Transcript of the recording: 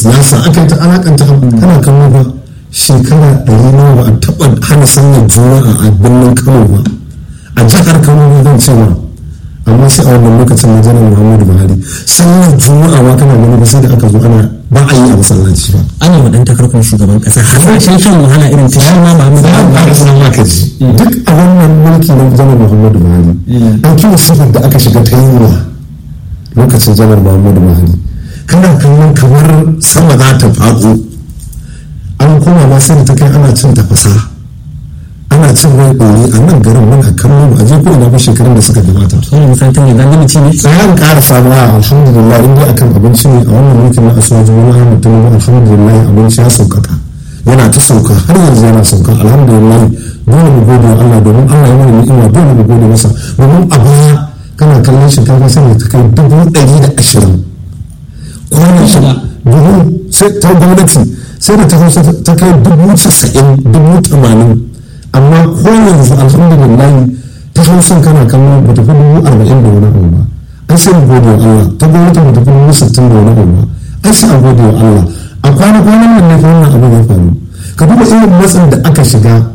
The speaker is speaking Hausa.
siyasa aka yi ta alakanta kana kano ba shekara ɗari nawa ba a taɓa hana sallar juma'a a birnin kano ba a jihar kano ne zan ce ma amma sai a wannan lokacin na janar muhammadu buhari sallar juma'a ma kana gani ba sai da aka zo ana ba a yi a masallaci ba ana wa dan takarkar shugaban kasa hasashen shan wahala irin ta shi ma Muhammadu za a fara sanar maka ji duk a wannan mulki na janar muhammadu buhari an kiwa sifar da aka shiga ta yunwa lokacin janar muhammadu buhari kana kallon kamar sama za ta faɗo an koma ma sai da ta kai ana cin tafasa ana cin rai ɗori a nan garin muna kallon a je ko ina ba shekarun da suka gabata wani musantar ne zan ci ne tsayan ƙara samuwa alhamdulillah in dai akan abinci ne a wannan mulkin na asuwaji wani ahmad tinubu alhamdulillah abinci ya sauƙaƙa yana ta sauka har yanzu yana sauka alhamdulillah dole mu gode wa Allah domin Allah ya mana ni'ima dole mu gode masa domin a baya kana kallon shinkafa sai ta kai dubu ɗari da ashirin kwanan shi dubu sai ta gwamnati sai da ta hausa ta kai dubu casa'in dubu tamanin amma ko yanzu alhamdulillah ta hausa kana kallon ba ta fi dubu arba'in da wani abu ba an sai mu gode wa Allah ta gwamnati ba ta fi dubu sittin da wani abu ba an sai a gode wa Allah a kwana-kwanan nan ne fa wannan abu ya faru ka duba irin matsin da aka shiga